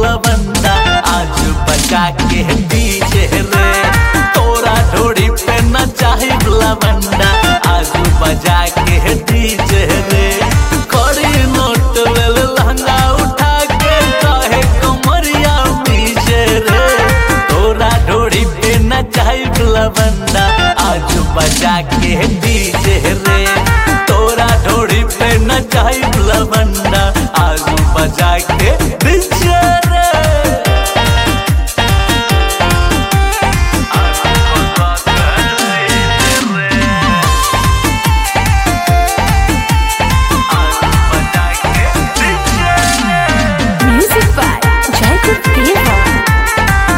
लवंदा आज बजा के डीजे रे तोरा ढोड़ी पे न चाही लवंदा आज बजा के डीजे रे कड़ी नोट लेल लहंगा उठा के कहे कमरिया पीछे रे तोरा ढोड़ी पे न चाही लवंदा आज बजा के डीजे रे तोरा ढोड़ी पे न चाही लवंदा आज बजा के डीजे रे आज बजा के डीजे रे आज बजा के डीजे रे Music by Jacob Deva.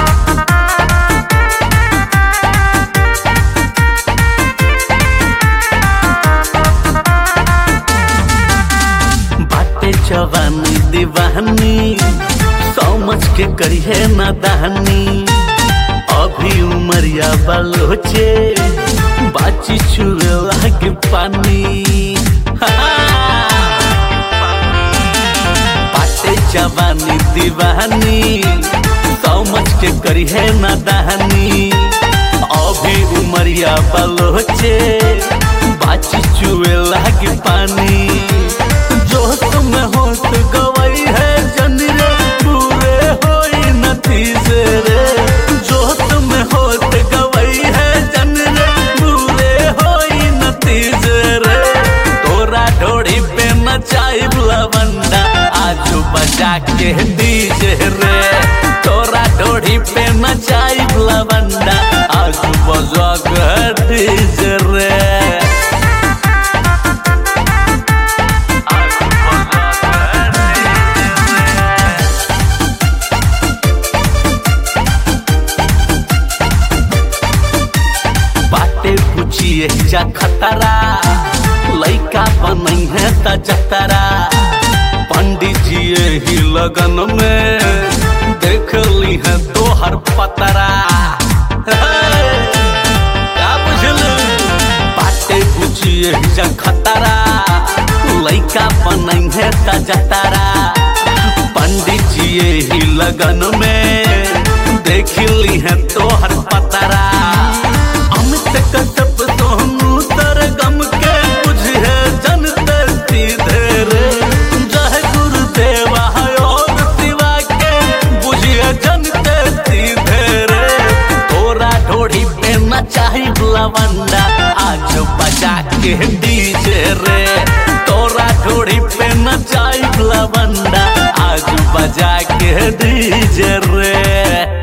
बाटे जवानी दीवानी समझ के करिए ना दहनी अभी उमरिया बलोचे बाची छुए लागे पानी बाटे जवानी दीवानी समझ के करिए ना दहनी अभी उमरिया बलोचे बाची चुए लागे पानी जो तुम होत गवई है जन रे पूरे होई नतीजे रे जो तुम होत गवई है जन रे पूरे होई नतीजे रे तोरा ढोड़ी पे नचाई लवंदा आज बजा के डीजे रे तोरा ढोड़ी पे नचाई लवंदा आज बजा के डीजे रे आज बजा के डीजे रे बाटे पूछिए जा खतरा लइका बनई है त जतरा पंडित जी ही लगन में देख ली है तोहर पतरा क्या बुझल बाटे पूछिए जा खतरा लइका बनई है त जतरा पंडित जी ही लगन में देख ली है तोहर पतरा अमित कश्यप सोनू तर गम के बुझे जनते सीधे रे जय गुरुदेव और शिवा के बुझे जनते सीधे रे तोरा ढोड़ी पे न चाही लवंदा आज बजा के डीजे रे तोरा ढोड़ी पे न चाही लवंदा आज बजा के डीजे रे